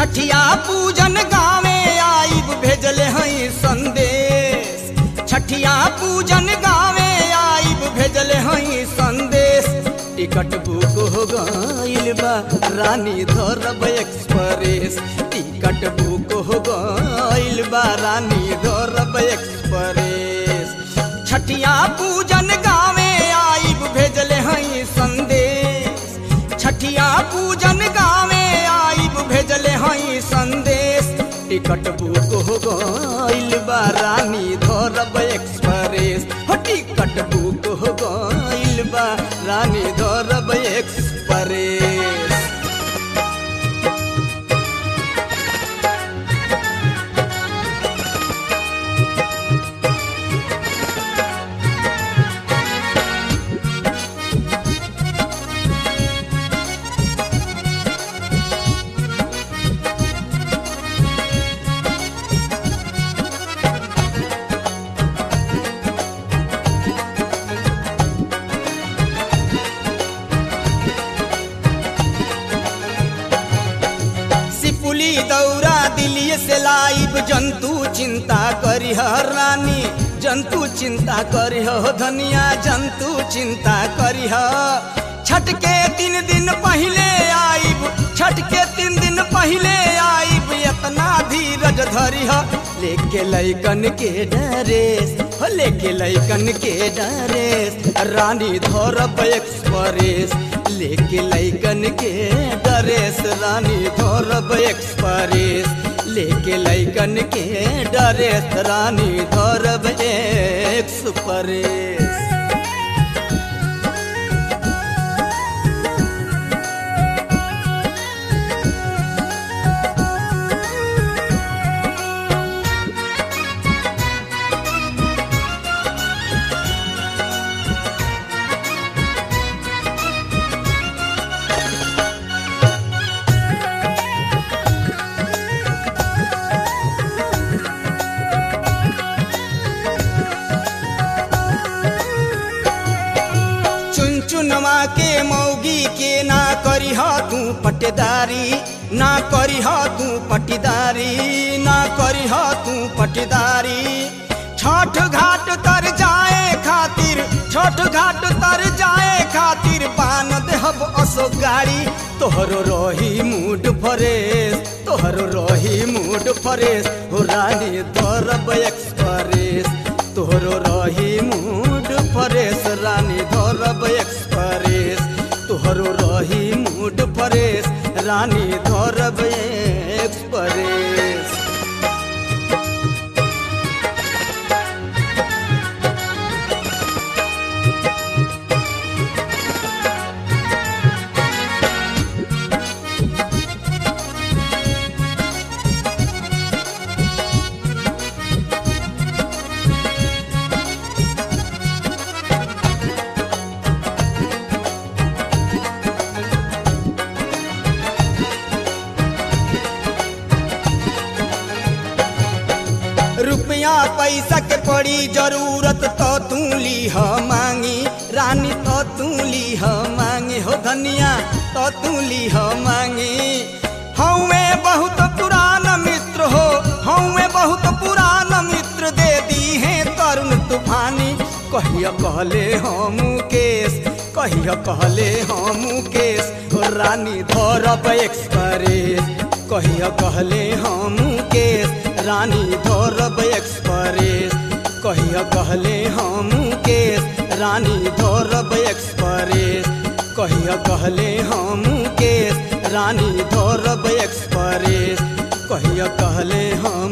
छठिया पूजन गावे आईब भेजले हई संदेश छठिया पूजन गावे आईब भेजले हई संदेश टिकट बुक हो गइल बा रानी धरब एक्सप्रेस टिकट बुक हो गइल बा रानी धरब एक्सप्रेस छठिया पूजन गावे आईब भेजले हई संदेश छठिया पूजन गावे आईब भेजले हई संदेश टिकट बुक हो गइल बा रानी धरब एक्सप्रेस हो टिकट बुक हो गइल बा रानी धरब एक्सप्रेस सिपुली दौरा दिल्ली से लाइब जंतु चिंता करी रानी जंतु चिंता करी हो धनिया जंतु चिंता करी छठ के तीन दिन पहले आइब छठ के तीन दिन पहले आइब इतना धीरज धरी लेके लैकन के डरेस हो लेके लैकन के डरेस रानी धरब एक्सप्रेस लेके लैकन के डरेस रानी धरब एक्सप्रेस लेके लैकन के डरेस रानी धरब एक्सप्रेस चुन चुनवा के मौगी के ना करी तू पटेदारी ना करी तू पटीदारी ना करी तू पटीदारी छठ घाट तर जाए खातिर छठ घाट तर जाए खातिर पान देहब असो गाड़ी तोहरो रही मूड फरेस तोहरो रही मूड फरेस हो रानी धरब एक्सप्रेस तोहरो रही मूड फरेस रानी धरब एक्सप्रेस तोहरो रही मूड फरेस रानी धरब एक्सप्रेस रुपया पैसा के पड़ी जरूरत तो तू लीह मांगी रानी तो तू लीह मांगी हो धनिया तो तू लीह मांगी हमें बहुत पुरान मित्र हो हमें बहुत पुरान मित्र दे दी है तरुण तूफानी कहिया कहले हम केस कहिया कहले हम केस हो रानी धरब एक्सप्रेस कहिया कहले हम केस रानी धरब एक्सप्रेस कहिया कहले हम केस रानी धरब एक्सप्रेस कहिया कहले हम केस रानी धरब एक्सप्रेस कहिया कहले हम